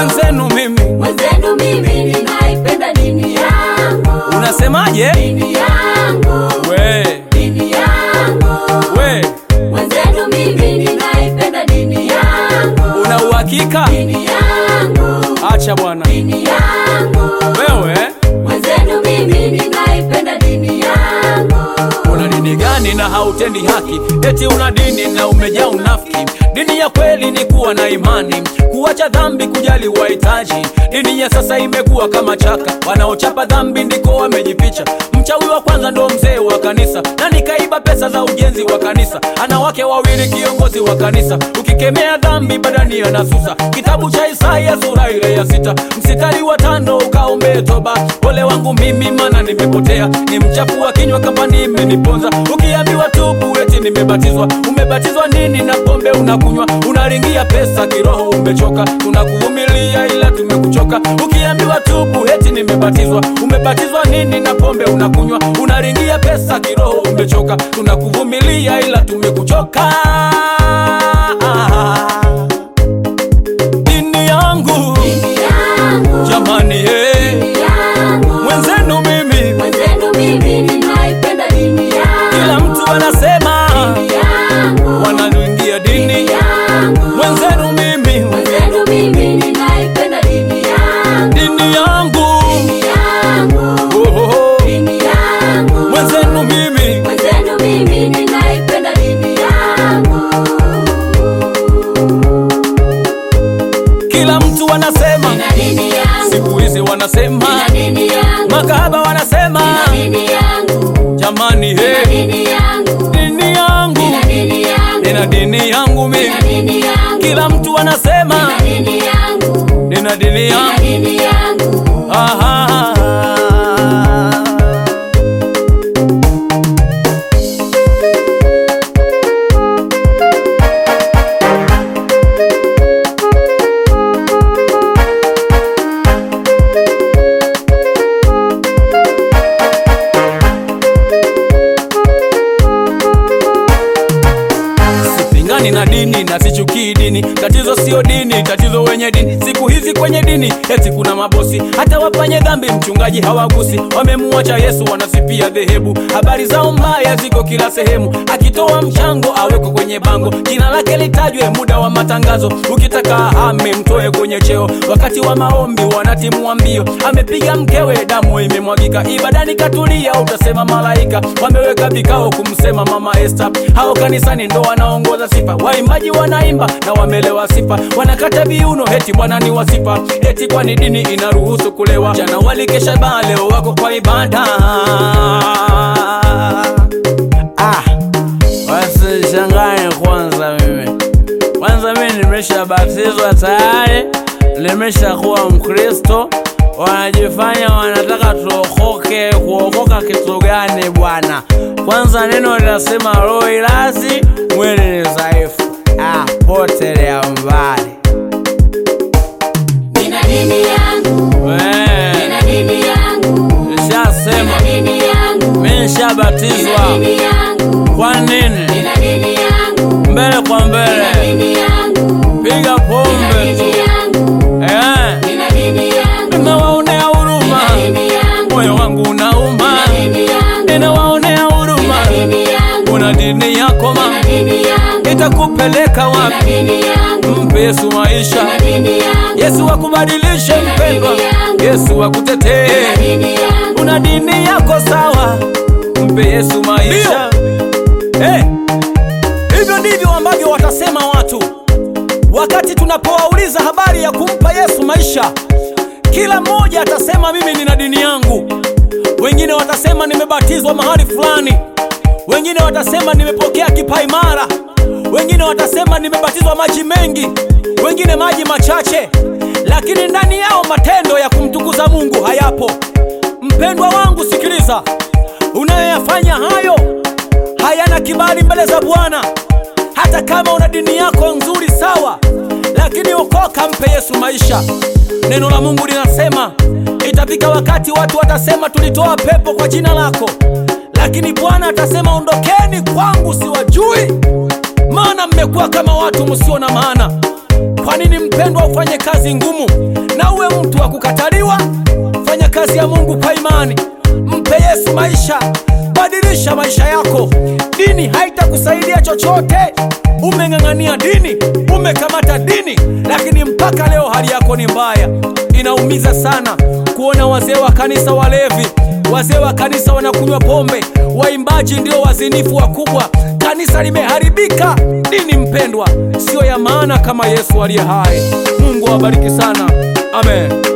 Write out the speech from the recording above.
mwenzenu mimi mwenzenu mimi ninaipenda dini yangu unasemaje dini yangu we dini yangu we mwenzenu mimi ninaipenda dini yangu una uhakika dini yangu acha bwana dini yangu wewe mwenzenu mimi ninaipenda dini yangu una dini gani na hautendi haki eti una dini na umejaa unafiki dini ya kweli ni kuwa na imani kuacha dhambi kujali wahitaji dini ya sasa imekuwa kama chaka wanaochapa dhambi ndiko wamejificha mchawi wa kwanza ndo mzee wa kanisa na nikaiba pesa za ujenzi wa kanisa ana wake wawili kiongozi wa kanisa ukikemea dhambi badani anasusa kitabu cha isaya sura ile ya sita msitari wa tano ukaombee toba ole wangu mimi mana nimepotea ni mchafu wa kinywa kama nimeniponza ukiambiwa tubu eti nimebatizwa umebatizwa nini na pombe unakunywa unaringia pesa kiroho umechoka tunakuvumilia ila tumekuchoka ukiambiwa tubu eti nimebatizwa umebatizwa nini na pombe unakunywa unaringia pesa kiroho umechoka tunakuvumilia ila tumekuchoka dini yangu dini yangu jamani hey. dini yangu mwenzenu mimi mwenzenu mimi ninaipenda dini kila yangu mtu anasema dini yangu wanaluingia dini dini yangu mwenzenu mimi mwenzenu mimi ninaipenda dini yangu dini yangu dini yangu oh, oh, oh. dini yangu mwenzenu mimi mwenzenu mimi ninaipenda dini yangu kila mtu anasema nina dini yangu siku hizi wanasema nina dini yangu makahaba wanasema nina dini yangu jamani nina he dini yangu dini yangu nina dini yangu nina dini yangu nina mimi dini yangu kila mtu anasema nina dini yangu nina dini nina yangu dini yangu Aha. sipingani na dini na sichukii dini tatizo sio dini tatizo wenye dini siku hizi kwenye dini eti kuna mabosi hata wafanye dhambi mchungaji hawagusi wamemuacha yesu wanasipia dhehebu habari zao mbaya ziko kila sehemu akitoa mchango aweko kwenye bango jina lake litajwe muda wa matangazo ukitaka ahame mtoe kwenye cheo wakati wa maombi wanatimua mbio amepiga mkewe damu imemwagika ibadani katulia utasema malaika wameweka vikao kumsema mama Esther hao kanisani ndo wanaongoza sifa waimbaji wanaimba na wamelewa sifa wanakata viuno heti bwana ni wasifa eti kwani dini inaruhusu kulewa jana walikesha baa leo wako kwa ibada ah, wasishanganye kwanza mimi kwanza mimi nimeshabatizwa tayari nimeshakuwa mkristo wanajifanya wanataka tuokoke kuokoka kitu gani bwana kwanza neno linasema roho ilazi mwili ni dhaifu ah, potelea mbali nina dini yangu Wee, nina dini yangu nishasema nina dini yangu mi nishabatizwa nina dini yangu kwa nini nina dini yangu mbele kwa nina mbele dini yangu piga nina pombe dini tu yangu Eh, nina dini yangu ninawaonea huruma nina dini yangu moyo wangu unauma nina dini yangu ninawaonea huruma nina dini yangu una dini yako nina ma dini yangu itakupeleka nina wapi dini yangu mpe yesu maisha nina dini yangu yesu akubadilishe mpendwa yesu akutetee nina dini yangu una dini yako sawa mpe yesu maisha hey. hivyo ndivyo ambavyo watasema watu wakati tunapowauliza habari ya kumpa yesu maisha kila mmoja atasema mimi nina dini yangu wengine watasema nimebatizwa mahali fulani wengine watasema nimepokea kipaimara wengine watasema nimebatizwa maji mengi wengine maji machache lakini ndani yao matendo ya kumtukuza mungu hayapo mpendwa wangu sikiliza unayoyafanya hayo hayana kibali mbele za bwana hata kama una dini yako nzuri sawa lakini okoka mpe yesu maisha neno la mungu linasema itafika wakati watu watasema tulitoa pepo kwa jina lako lakini bwana atasema ondokeni kwangu siwajui maana mmekuwa kama watu msio na maana kwa Kwa nini mpendwa, ufanye kazi ngumu na uwe mtu wa kukataliwa? Fanya kazi ya Mungu kwa imani, mpe Yesu maisha, badilisha maisha yako. Dini haitakusaidia chochote. Umeng'ang'ania dini, umekamata dini, lakini mpaka leo hali yako ni mbaya. Inaumiza sana kuona wazee wa kanisa walevi, wazee wa kanisa wanakunywa pombe, waimbaji ndio wazinifu wakubwa. Kanisa limeharibika. Dini mpendwa, siyo ya maana kama Yesu aliye hai. Mungu awabariki sana, amen.